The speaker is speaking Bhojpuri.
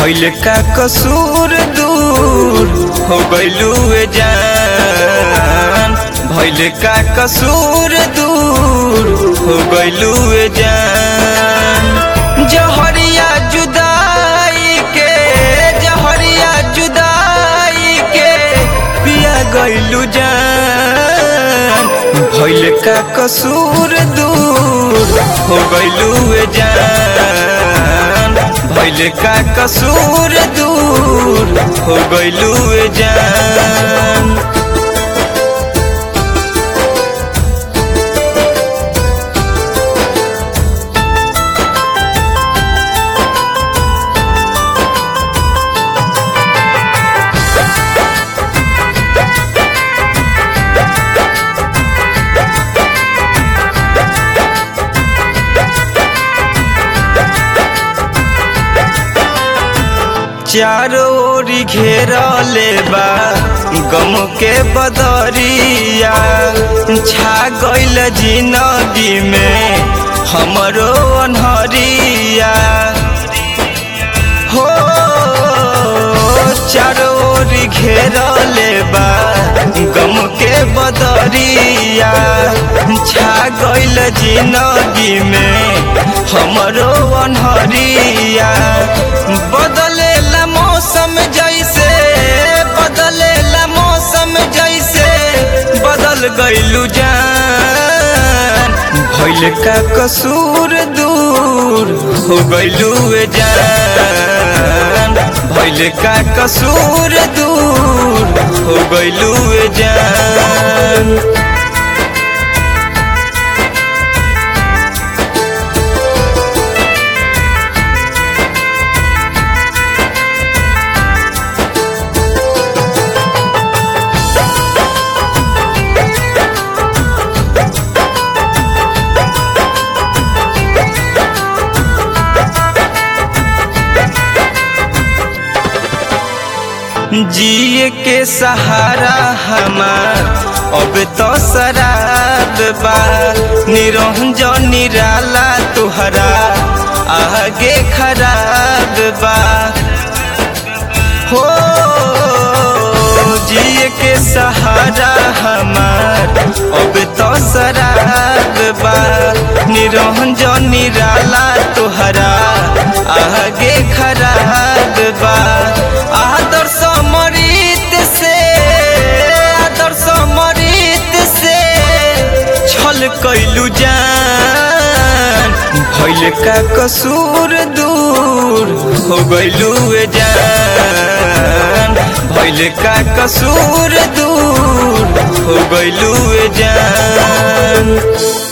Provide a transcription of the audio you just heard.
भइल का कसूर दूर हो गइलू ए जान भइल का कसूर दूर हो गइलू ए जान जहरिया जुदाई के जहरिया जुदाई के पिया गइलू जान भइल का कसूर दूर हो गइलू ए जान भइल का कसूर दूर हो गइलू ए जान चारों ओरी घेरले बा गम के बदरिया छा गइल जिंदगी में हमरो अनहरिया हो चारों ओरी घेरले बा गम के बदरिया छा गइल जिंदगी में हमरो अनहरिया बदलेला मौसम जैसे बदलेला मौसम जैसे बदल गइलू जान भइल का कसूर दूर हो गइलू ए जान भइल का कसूर दूर हो गइलू ए जान जिए के सहारा हमार अब तो शराब बा निरंजन निराला तुहरा आगे खराब बा हो जिए के सहारा हमार अब तो शराब बा निरंजन निराला तुहरा आगे खराब बा आदर्श मरीत से आदर्श मरीत से छल कैलू जान भइल का कसूर दूर हो गइलू ए जान भइल का कसूर दूर हो गइलू ए जान